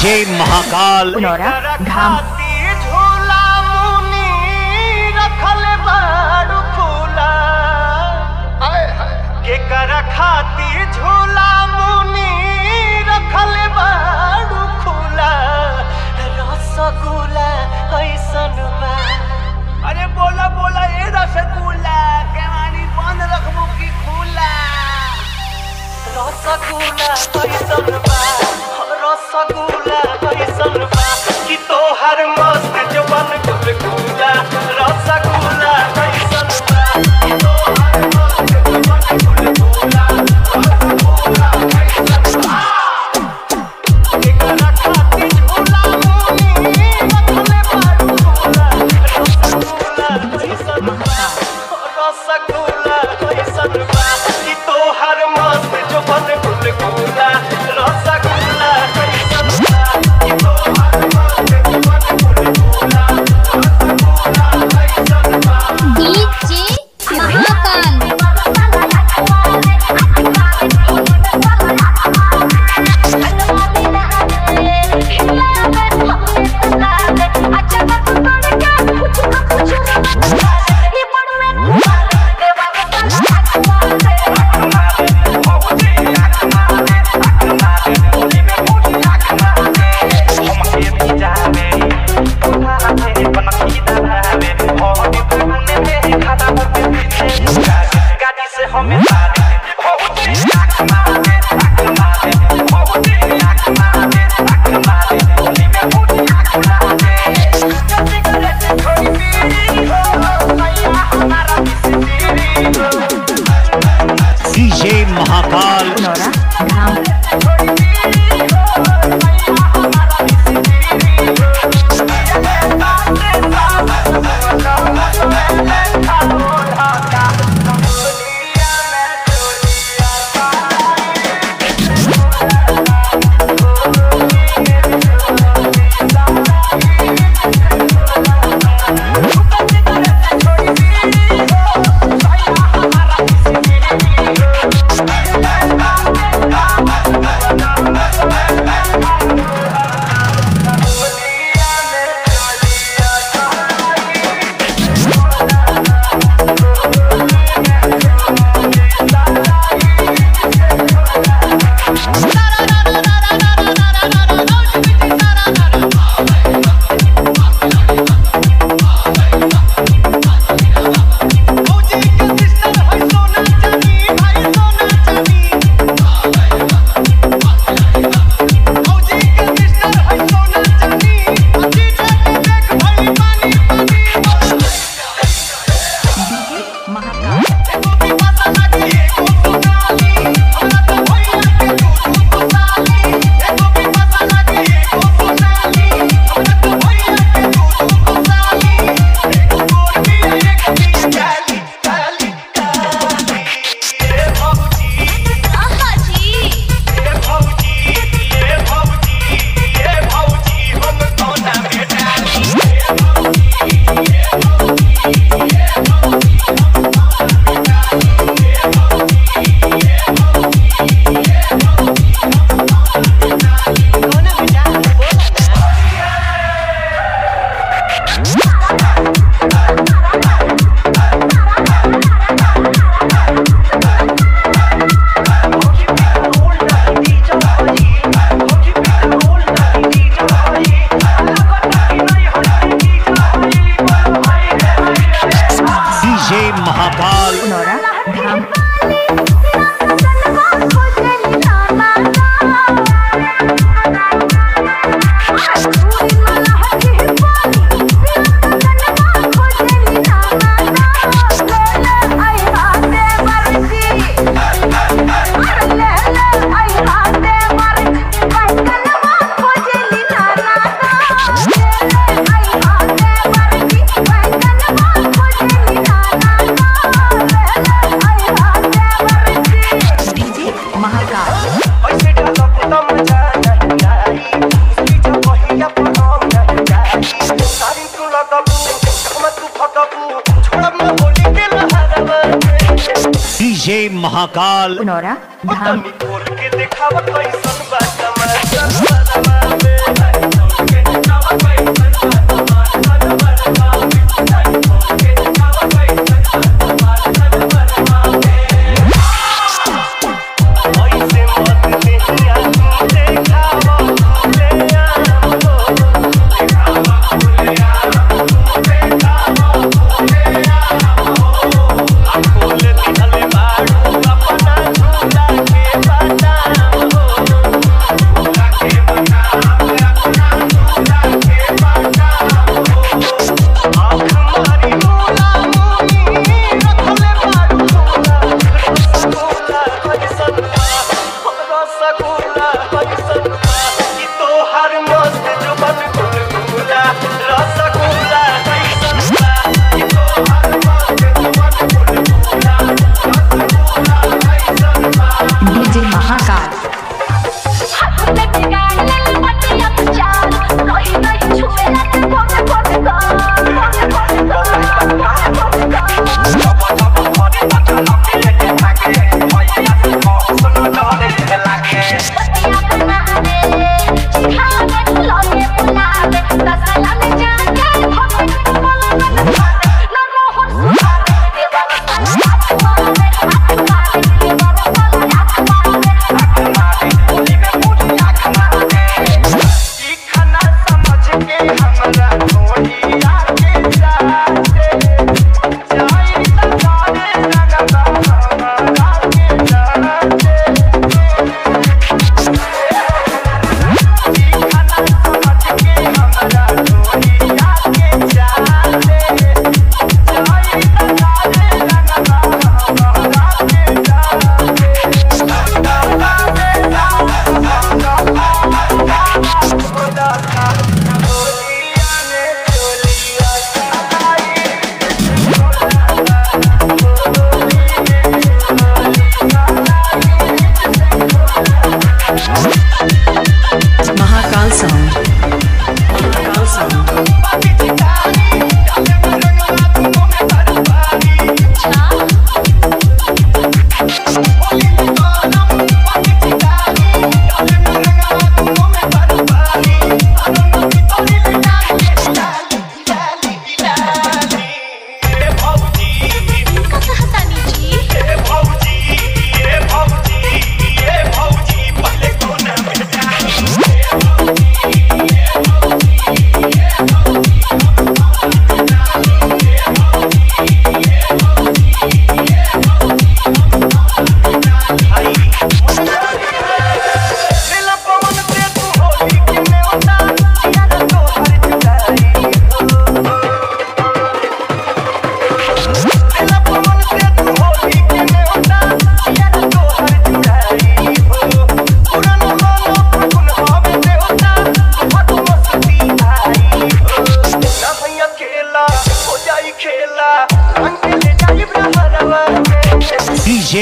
DJ Mahakal Punaura धाम झूला मुनी रखल बाड़ू फूला केकर खाती झूला मुनी रखल बाड़ू फूला रसगुल्ला ऐसन बा अरे बोला बोला ए रसगुल्ला केवानी बंद रखबू की खुला रसगुल्ला कैसन बा रसगुल्ला कैसन बा कि तोहर मस्त जवन गुलगुला रसगुल्ला कैसन बा कि तोहर मस्त जवन गुलगुला रसगुल्ला कैसन बा एकरा खातिर झूला मुनी रखले बारू झूला रसगुल्ला कैसन बा रसगुल्ला कैसन बा कि तोहर मस्त जवन गुलगुला रसगुल्ला कैसन बा कि तोहर मस्त जवन गुलगुला रसगुल्ला कैसन बा DJ Mahakal DJ Mahakal Punaura Dham Mahakal DJ Mahakal Punaura Dham DJ Mahakal DJ Mahakal Punaura Dham के दिखावा कैसन बा तमाशा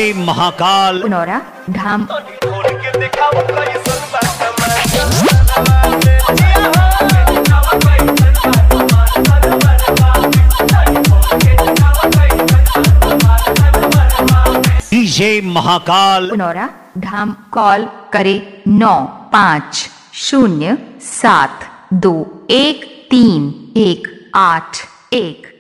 महाकाल पुनौरा धाम खोल के दिखाओ कैसन बा डीजे महाकाल पुनौरा धाम कॉल करे नौ पाँच शून्य सात दो एक तीन एक आठ एक